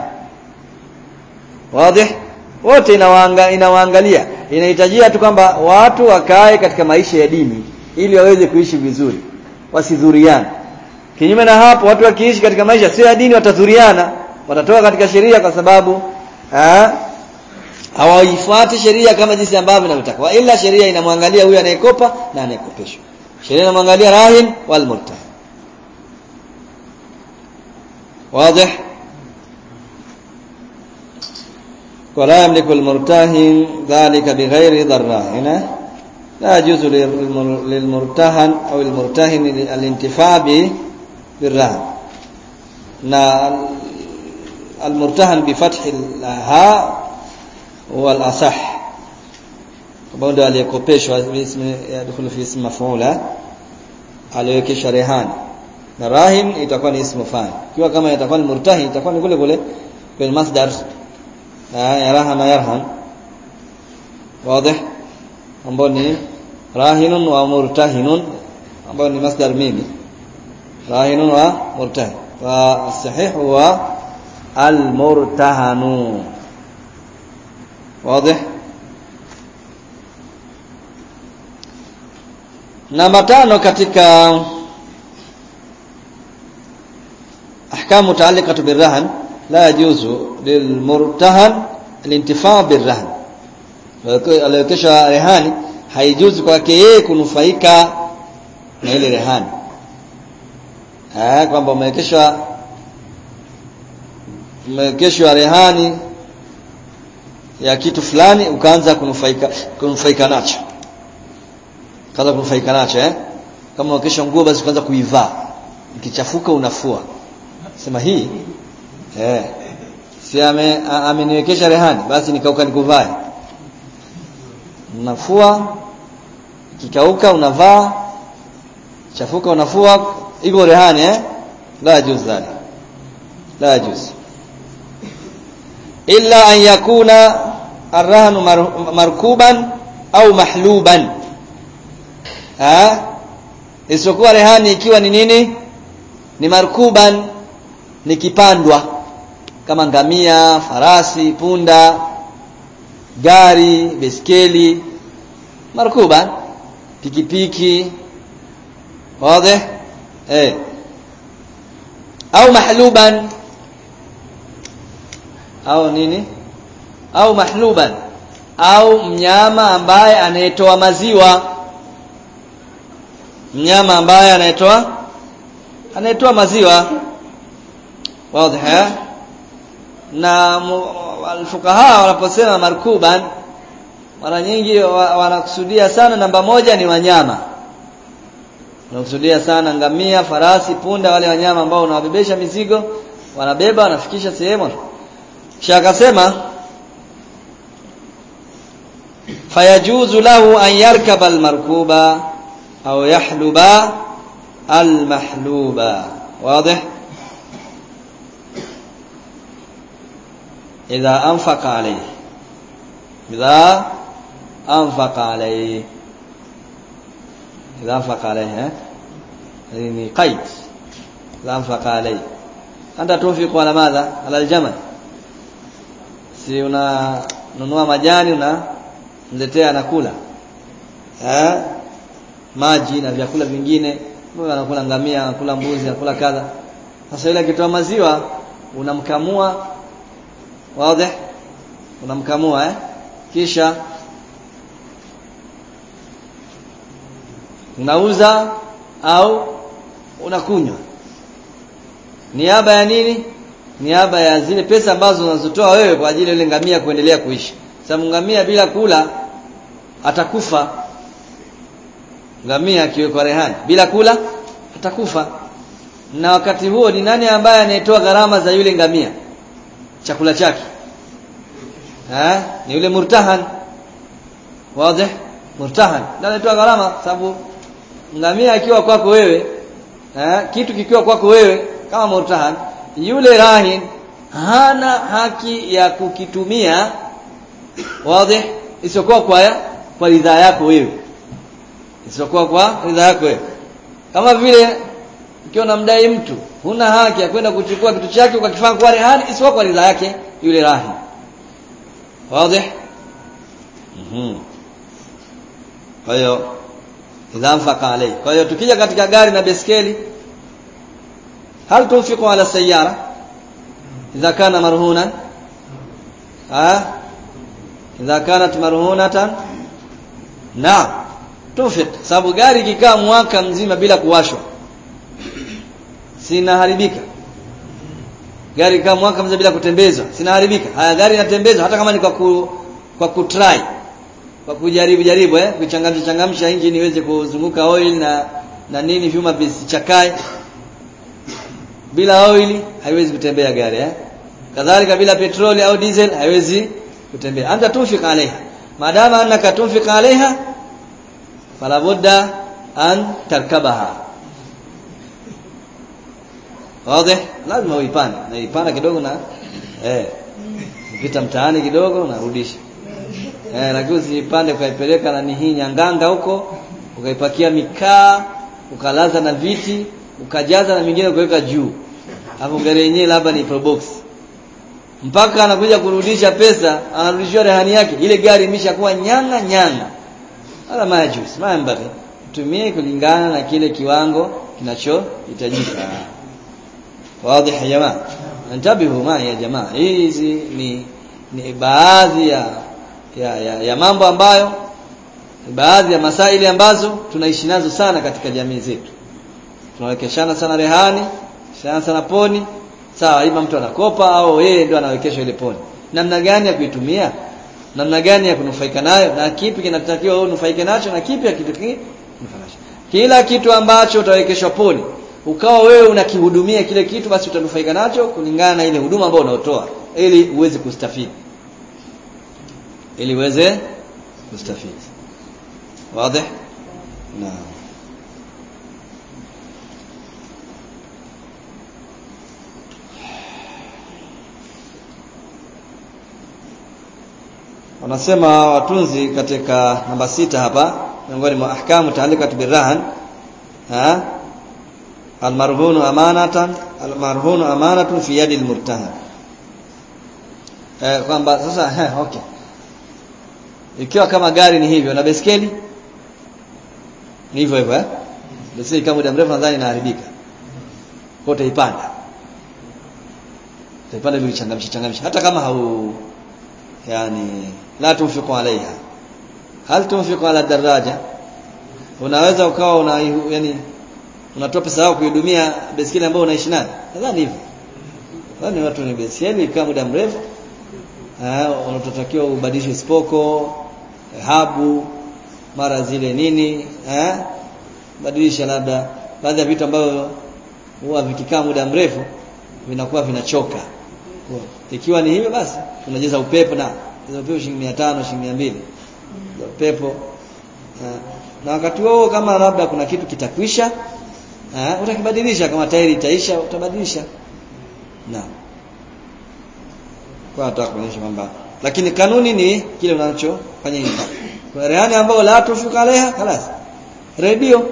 wazi wote inawaanga, inawaangalia inahitajia tu kwamba watu wakae katika maisha ya dini ili waweze kuishi vizuri wasidhuriane kinyume na hapo watu wakiishi katika maisha sio ya dini watadhuriana watatoka katika sheria kwa sababu hawaifuati sheria kama jinsi ambavyo inavyotaka ila sheria inamwangalia huyu anayekopa na anayekopeshwa sheria inamwangalia rahin wal murtah واضح ولا يملك المرتهن ذلك بغير ضراء لا يجوز للمرتهن أو المرتهن الانتفاع بالرهن المرتهن بفتح الهاء هو الأصح ambao ndio aliyekopeshwa yadkhulu fi ismi maf'ula aliyekesha rehani na rahin itakuwa ni ismu fa'il kiwa kama itakuwa ni murtahin itakuwa ni kule kule kwenye masdar ya rahana yarhan wazi ambao ni rahinun wa murtahinun ambao ni masdar mimi rahinun wa murtahin wa sahih huwa almurtahanu wazi namba tano katika ahkamu mutaalliqatu birrahan la yajuzu lilmurtahan alintifaa birrahan aliyokesha rehani haijuzi kwake yeye kunufaika na ile rehani eh kwamba umewekeshwa umewekeshwa rehani ya kitu fulani ukaanza kunufaika kunufaika nacho kaanza kunufaika nacho eh kama ukesha nguo basi ukaanza kuivaa ikichafuka unafua sema hii eh si ame ameniwekesha rehani basi nikauka nikuvae unafua kikauka unavaa chafuka unafua iko rehani eh la yajuz dhalik la yajuz illa an yakuna arrahnu markuban au mahluban ha isipokuwa rehani ikiwa ni nini ni markuban ni kipandwa kama ngamia farasi punda gari beskeli markuban pikipiki wazi eh au mahluban au nini au mahluban au mnyama ambaye anayetoa maziwa mnyama ambaye anayetoa anayetoa maziwa wazi na alfukaha wanaposema markuban mara nyingi wanakusudia sana namba moja ni wanyama wanakusudia sana ngamia farasi punda wale wanyama ambao unawabebesha mizigo wanabeba wanafikisha sehemu kisha akasema fayajuzu lahu an yarkaba almarkuba au yahluba almahluba واضح إذا أنفق عليه إذا أنفق عليه إذا أنفق عليه يعني قيد إذا أنفق عليه أنت تنفق على ماذا على الجمل si unanunua majani unamletea anakula eh maji na vyakula vingine Mbona anakula ngamia, anakula mbuzi, anakula kadha. Sasa ile akitoa maziwa unamkamua wazi unamkamua eh kisha unauza au unakunywa niaba ya nini niaba ya zile pesa ambazo unazotoa wewe kwa ajili ya ile ngamia kuendelea kuishi sababu ngamia bila kula atakufa ngamia akiwekwa rehani bila kula atakufa na wakati huo ni nani ambaye anayetoa gharama za yule ngamia chakula chake eh ni yule murtahan wazi murtahan ndio anatoa gharama sababu ngamia akiwa kwako wewe eh kitu kikiwa kwako wewe kama murtahan yule rahin hana haki ya kukitumia wazi isiyokuwa kwa kwa ridhaa yako wewe isiyokuwa kwa ridhaa yako wewe kama vile ukiwa unamdai mtu huna haki ya kwenda kuchukua kitu chake ukakifanya kwa rehani isipokuwa kwa ridhaa yake yule rahin wazi mhm kwa hiyo idha mfaka alayhi kwa hiyo tukija katika gari na beskeli hal tunfiqu ala sayyara idha kana marhunan ha idha kanat marhunatan naam tunfiq sababu gari kikaa mwaka mzima bila kuwashwa sinaharibika gari kama mwaka mzima bila kutembezwa sinaharibika haya gari inatembezwa hata kama ni kwa ku, kwa kutry kwa kujaribu jaribu eh kuchangamsha changamsha engine iweze kuzunguka oil na na nini vyuma visichakae bila oil haiwezi kutembea gari eh kadhalika bila petroli au diesel haiwezi kutembea anta tunfik alaiha madama annaka tunfik alaiha fala budda an tarkabaha wazi lazima uipande na ipanda kidogo na eh upita mtaani kidogo unarudisha eh lakini usipande ukaipeleka na hii nyanganga huko ukaipakia mikaa ukalaza na viti ukajaza na mingine ukaweka juu hapo gari yenyewe labda ni probox mpaka anakuja kurudisha pesa anarudishiwa rehani yake ile gari imeshakuwa nyanga nyanga wala majus mambari tumie kulingana na kile kiwango kinachohitajika wazi ya jamaa ntabihu ma ya jamaa hizi ni ni baadhi ya ya, ya, ya mambo ambayo baadhi ya masaili ambazo tunaishi nazo sana katika jamii zetu tunawekeshana sana rehani sana sana poni sawa ima mtu anakopa au yeye ndio anawekesha ile poni namna gani ya kuitumia namna gani ya kunufaika nayo na kipi kinatakiwa wewe unufaike nacho na kipi hakitakiwi kila kitu ambacho utawekeshwa poni ukawa wewe unakihudumia kile kitu basi utanufaika nacho kulingana na ile huduma ambayo unaotoa ili uweze kustafidi ili uweze kustafidi wazi naam wanasema watunzi katika namba sita hapa miongoni mwa ahkamu taalikat birrahan ha almarhunu amanatan almarhunu amanatun fi yadi almurtahan eh kwamba sasa eh, okay ikiwa kama gari ni hivyo na beskeli ni hivyo hivyo eh beskeli kama muda mrefu nadhani inaharibika kwa utaipanda utaipanda ili changamsha changamsha hata kama hau yani la tunfiqu alaiha hal tunfiqu ala daraja unaweza ukawa una yani unatoa pesa yako kuhudumia baiskeli ambayo unaishi nayo nadhani hivyo nadhani watu ni baiskeli kama muda mrefu eh unatotakiwa ubadilishe spoko habu mara zile nini eh badilisha labda baadhi ya vitu ambavyo huwa vikikaa muda mrefu vinakuwa vinachoka ikiwa ni hivyo basi tunajaza upepo na upepo shilingi 500 shilingi 200 upepo na wakati huo kama labda kuna kitu kitakwisha eh utakibadilisha kama tairi itaisha utabadilisha na kwa nataka kuonyesha kwamba lakini kanuni ni kile unachofanya hivi kwa rehani ambao la tushuka leha خلاص redio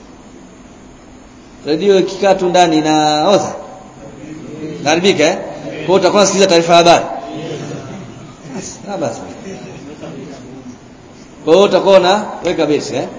redio ikikaa tu ndani inaoza haribika eh kwa utakuwa unasikiliza taarifa ya habari basi basi kwa hiyo utakuwa unaweka besi eh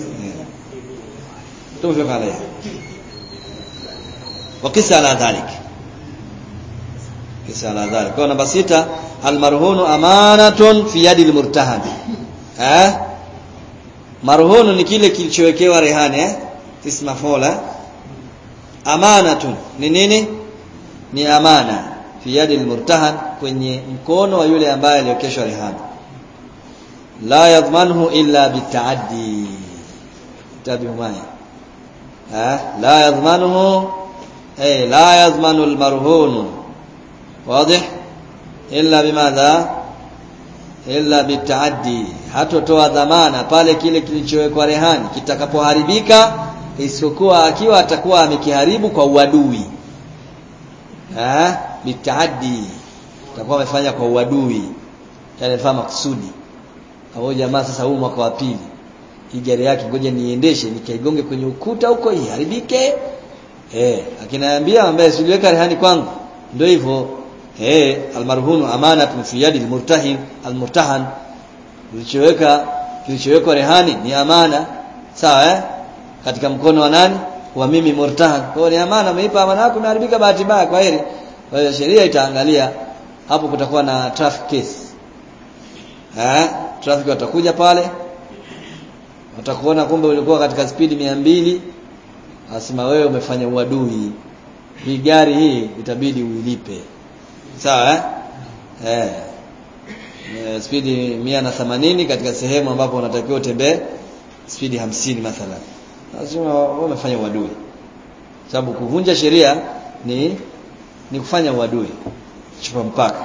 tumefika عليه وقس على ذلك Isa ala dhalik. Kwa namba sita almarhunu amanatun fi yadi almurtahan. Eh? Marhunu ni kile kilichowekewa rehani eh? Isma fola. Amanatun ni nini? Ni amana fi yadi almurtahan kwenye mkono wa yule ambaye aliokeshwa rehani. La yadhmanuhu illa bitaaddi. Tabi umaya. Eh? La yadhmanuhu ay la yadhmanu almarhunu واضح illa bimadha illa bitaaddi hatotoa dhamana pale kile kilichowekwa rehani kitakapoharibika isipokuwa akiwa atakuwa amekiharibu kwa uadui eh bitaaddi atakuwa amefanya kwa uadui yani fama makusudi au jamaa sasa huu mwaka wa pili hii gari yake ngoja niendeshe nikaigonge kwenye ukuta huko iharibike eh akinaambia ambaye siliweka rehani kwangu ndio hivyo eh almarhunu amanatun fi yadi almurtahin almurtahan kilichoweka kilichowekwa rehani ni amana sawa eh katika mkono wa nani wa mimi murtahan kwa hiyo ni amana umeipa amana yako imeharibika bahati mbaya kwa heri kwa hiyo sheria itaangalia hapo kutakuwa na traffic case eh traffic watakuja pale watakuona kumbe ulikuwa katika spidi mia mbili asema wewe umefanya uadui hii gari hii itabidi uilipe sawa eh eh e, spidi mia na themanini katika sehemu ambapo unatakiwa utembee spidi hamsini mathalan lazima wewe umefanya uadui sababu kuvunja sheria ni ni kufanya uadui chupa mpaka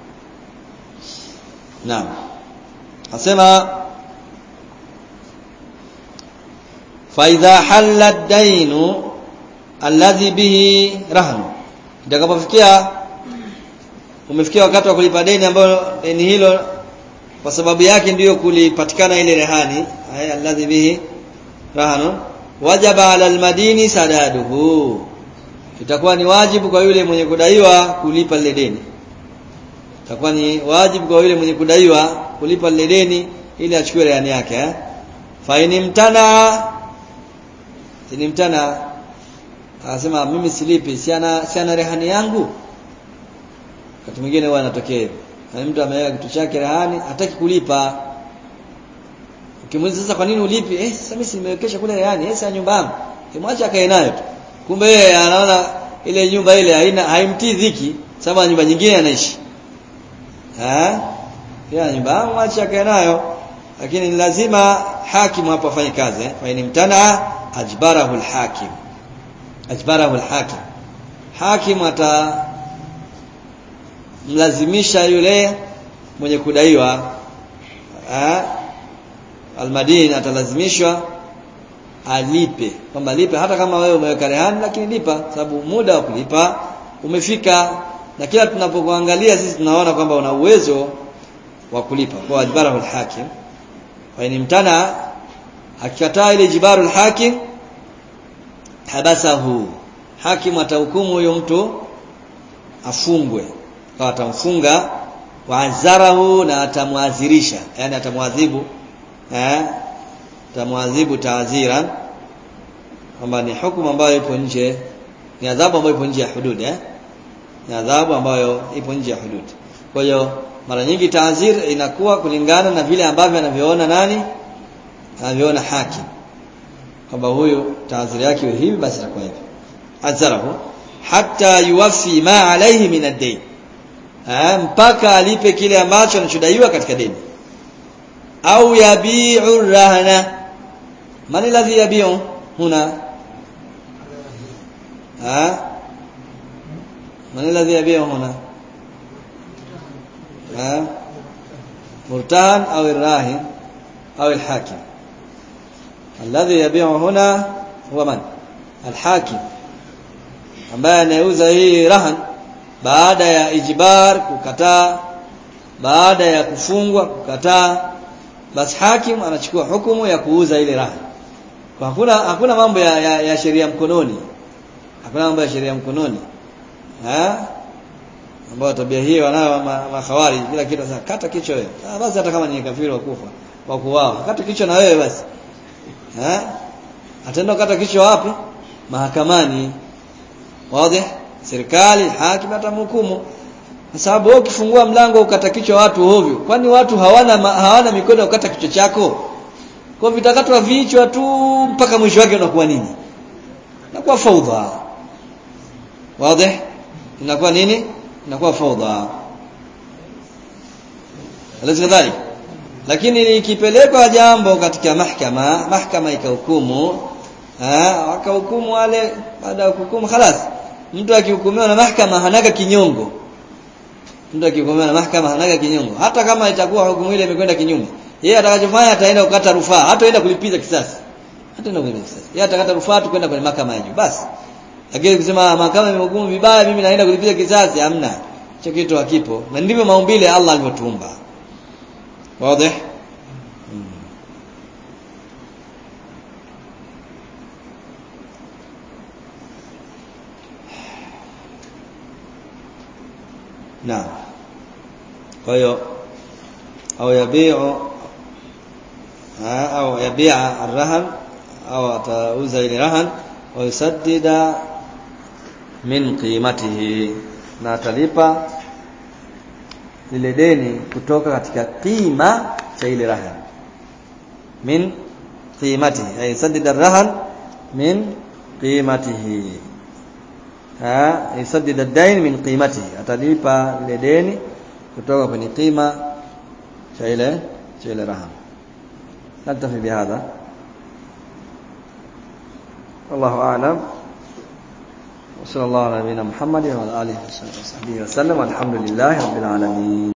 naam asema faidha halla ad-dainu alladhi bihi rahnu itakapofikia umefikia wakati wa kulipa deni ambayo deni hilo kwa sababu yake ndiyo kulipatikana ile rehani haya alladhi bihi rahnu wajaba ala almadini sadaduhu itakuwa ni wajibu kwa yule mwenye kudaiwa kulipa lile deni itakuwa ni wajibu kwa yule mwenye kudaiwa kulipa lile deni ili achukue rehani yake eh fa inimtana inimtana anasema mimi silipi si ana si ana rehani yangu wakati mwingine huwa anatokea hivyo na mtu ameweka kitu chake rehani hataki kulipa ukimuuliza sasa kwa nini ulipi eh sasa mimi nimewekesha kule rehani eh sasa nyumba yangu kimwacha akae nayo tu kumbe yeye anaona ile nyumba ile haina haimtii dhiki sababu nyumba nyingine anaishi eh ya nyumba yangu mwacha akae nayo lakini ni lazima hakimu hapo afanye kazi eh fa mtana ajbarahu alhakim ajbarahu alhakim hakim ata mlazimisha yule mwenye kudaiwa almadini atalazimishwa alipe kwamba lipe hata kama wewe umeweka rehani lakini lipa sababu muda wa kulipa umefika na kila tunapokuangalia sisi tunaona kwamba una uwezo wa kulipa kwa ajbarahu alhakim fa inimtana akikataa ile jibaru alhakim habasahu hakim atahukumu huyo mtu afungwe kwa atamfunga waazarahu na atamwadhirisha yani atamwadhibu eh atamwadhibu taadhiran kwamba ni hukumu ambayo ipo nje ni adhabu ambayo ipo nje ya hudud eh ni adhabu ambayo ipo nje ya hudud kwa hiyo mara nyingi taadhir inakuwa kulingana na vile ambavyo anavyoona nani anavyoona hakim kwamba huyu taadhiri yake iwe hivi basi itakuwa hivi azarahu hatta yuwafi ma alayhi min ad-dayn mpaka alipe kile ambacho anachodaiwa katika deni au yabi'u rahana man alladhi yabi'u huna ha man alladhi yabi'u huna ha murtahan au الراهن au الحاكم الذي يبيع هنا هو من الحاكم ambaye anauza hii rahan baada ya ijbar kukataa baada ya kufungwa kukataa basi hakim anachukua hukumu ya kuuza ile rahan kwa hakuna hakuna mambo ya, ya, ya sheria mkononi hakuna mambo ya sheria mkononi eh ambao tabia hii wanayo makhawari ma kila kitu sasa kata kichwa wewe ah basi hata kama ni kafiri wa kufa wa kuwao kata kichwa na wewe basi eh ataenda kata kichwa wapi mahakamani wazi serikali hakim atamhukumu kwa sababu wewe ukifungua mlango ukata kichwa watu ovyo kwani watu hawana hawana mikono ya kukata kichwa chako kwa vitakatwa vichwa tu mpaka mwisho wake unakuwa nini inakuwa faudha wazi inakuwa nini inakuwa faudha alazi kadhalik lakini likipelekwa jambo katika mahkama mahkama ikahukumu wakahukumu wale baada ya kuhukumu خلاص mtu akihukumiwa na mahkama hanaga kinyongo mtu akihukumiwa na mahkama hanaga kinyongo hata kama itakuwa hukumu ile imekwenda kinyume yeye atakachofanya ataenda kukata rufaa hataenda kulipiza kisasi hataenda kulipiza kisasi yeye atakata rufaa tu kwenda kwenye mahakama ya juu basi lakini kusema mahakama imehukumu vibaya mimi naenda kulipiza kisasi hamna hicho kitu hakipo na ndivyo maumbile Allah alivyotuumba wazi Naam. Kwa hiyo au yabiu au yabia arrahan au atauza ile rahan wa yusaddida min qimatihi na atalipa lile deni kutoka katika qima cha ile rahan min qimatihi ay yusaddida arrahan min qimatihi ha yusaddida ad-dain min qimatihi atalipa lile deni kutoka kwenye qima cha ile cha ile rahan نكتفي بهذا والله أعلم وصلى الله على نبينا محمد وعلى آله وصحبه وسلم والحمد لله رب العالمين